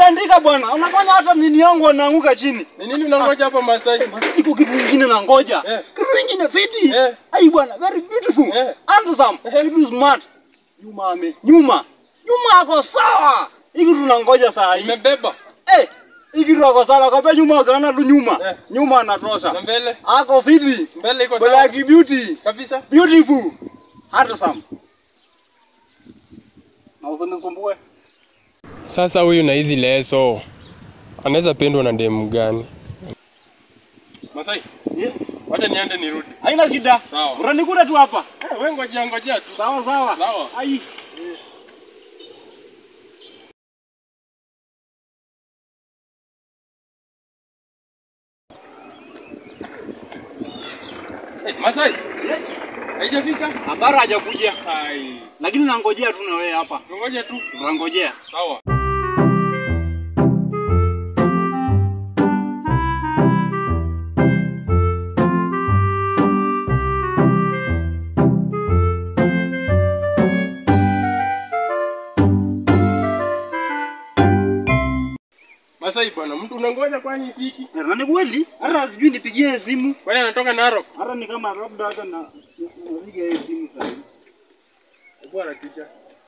Tandika bwana. Unafanya hata nini yangu anaanguka chini. Ni nini unangoja hapa Masai? Basi iko kitu kingine na ngoja. Eh. Kitu kingine fiti. Eh. Ai bwana, very beautiful. Eh. Handsome. Very smart. Nyuma ame. Nyuma. Nyuma ako sawa. Hiki tunangoja saa hii. Imebeba. Eh. Hiki tu ako sawa. Kabla nyuma akaona tu nyuma. Eh. Nyuma Na anatosha. mbele. Ako fiti. Mbele iko sawa. Black beauty. Kabisa. Beautiful. Handsome. Na usinisumbue. Sasa huyu na hizi leso anaweza pendwa na demu gani? Masai, Yeah. wacha niende nirudi. Haina shida. Sawa. Utanikuta tu hapa. Eh, wewe ngojea ngojea tu. Sawa sawa. Sawa. Ai. Eh, Masai, haijafika? Habari hajakuja. Hai. Lakini nangojea tu na wewe hapa. Ngoja tu. Tunangojea. Sawa. Masai bwana, mtu unangoja kwani ifiki? Na ni kweli? Hata sijui nipigie simu. Kwani anatoka Narok? Hata ni kama labda hata na napiga yeye simu sasa. hivi. Hebu harakisha.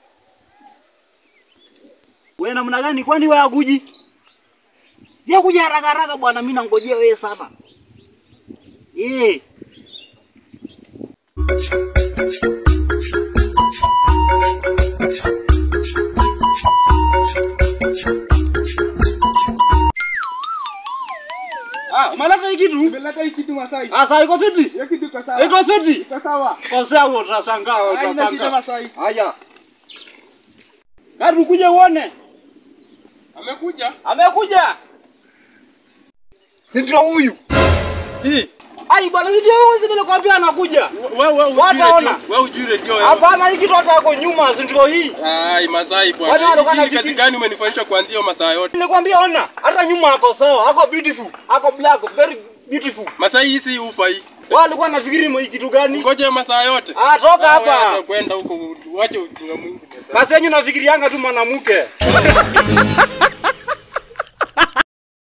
Wewe namna gani kwani wewe hakuji? Sio kuja haraka haraka bwana, mimi nangojea wewe sana. Eh. Ah, umeleta hii kitu? Nimeleta hii kitu Masai. Ah, sasa iko fiti? Hiyo kitu iko sawa. Iko fiti? Iko sawa. Kosea utashangaa, Haina shida utashangaa. Masai. Haya. Gari ukuje uone. Amekuja? Amekuja. Si ndio huyu? Hii. Ai bwana, si ndio huyu, si nilikwambia anakuja. Wewe wewe ujui Wataona. redio. Wewe ujui redio wewe. Hapana, hii kitu hata ako nyuma, si ndio hii? Ai, Masai Kwani bwana. walikuwa Hii wanafikiri- kazi gani umenifanyisha kuanzia hiyo masaa yote? Nilikwambia ona, hata nyuma ako sawa, ako beautiful, ako black, very beautiful. Masai hii si ufa hii. Wao walikuwa nafikiri mo kitu gani? Ngoja hiyo masaa yote. Ah, toka Wewe hapa. acha Kwenda huko, wache ujinga mwingi. Basi yenyu nafikirianga tu mwanamke.